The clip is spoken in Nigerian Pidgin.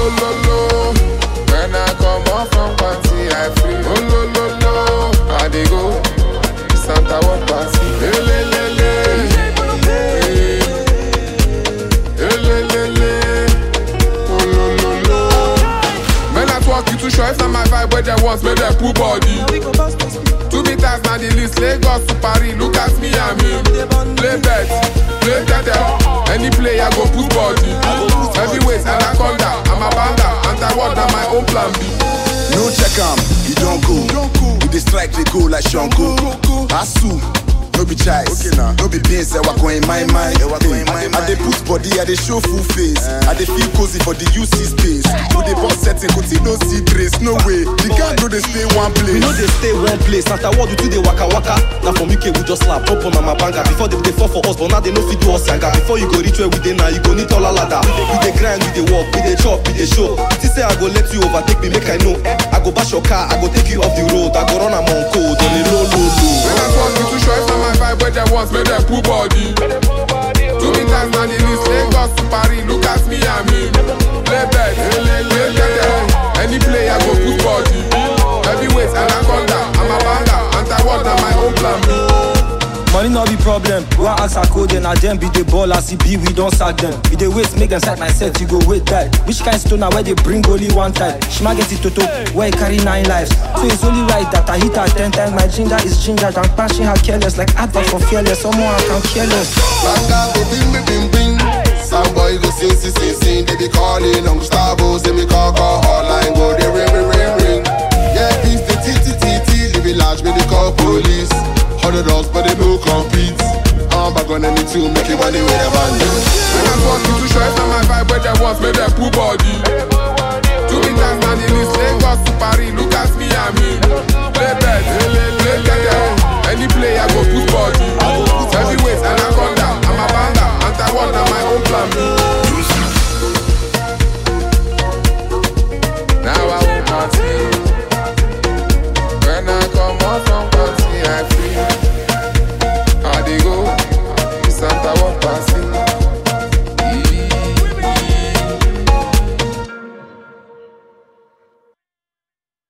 lo lo. When I come off from party, I free. Oh lo lo lo. I dey go Santa Won party. Hey, le, le, le. Hey. Hey, le, le, le. Oh lo lo lo. Men at work, you too sure if not my vibe where they want, make them pull body. Two meters na the list, Lagos to Paris, look at me and me. Play bet, play tether, any player go put body. Heavyweight, anaconda, I'm a banda, anti-word na my own plan B. No check am, you don't go. You dey strike, they go like Shango. Asu, no be choice. No be beans, I walk in my mind. Hey, I dey put body, I dey show full face. I dey feel cozy for the UC space. No dey boss setting, continue no see trace. No way, the gang no dey stay one We place. know they stay one place. After what we do they waka waka. Now from UK we just slap up on my banga. Before they, they fall for us, but now they know fit do us yanga. Before you go reach where we dey now, you go need taller ladder. We dey grind, we dey work, we dey chop, we dey show. This say I go let you overtake me, make I know. I go bash your car, I go take you off the road. I go run am on code on a low low low. Men at work, you too sure if not my vibe where they want, make them pull body. Two meters na the list, Lagos to Paris, look at me and me. Play bet, play tether, any player go put body. Heavyweight, anaconda, I'm a banda, anti-word na my own plan B. Money no be problem. One ask a code, and them be the ball as it be, we don't sack them. We dey wait, make them sack my set, you go wait that. Which kind stone now where they bring only one time? Shima get it toto, where it carry nine lives. So it's only right that I hit her ten times. My ginger is ginger, I'm punching her careless, like advert for fearless. Someone I can careless. Banga go bing bing bing bing. Some boy go sing sing sing sing. They be calling on Gustavo, say me call call hotline go they ring ring ring ring. Yeah, beef the t t t t. Live it large, me they call police. Hundred dollars, but they no compete. I'm back on any two, make it money with a band. Men at work, you too sure if not my vibe where they want, make them pull body. Two meters na the list, Lagos to Paris, look at me and me. Play bet, play tether, any player go put body.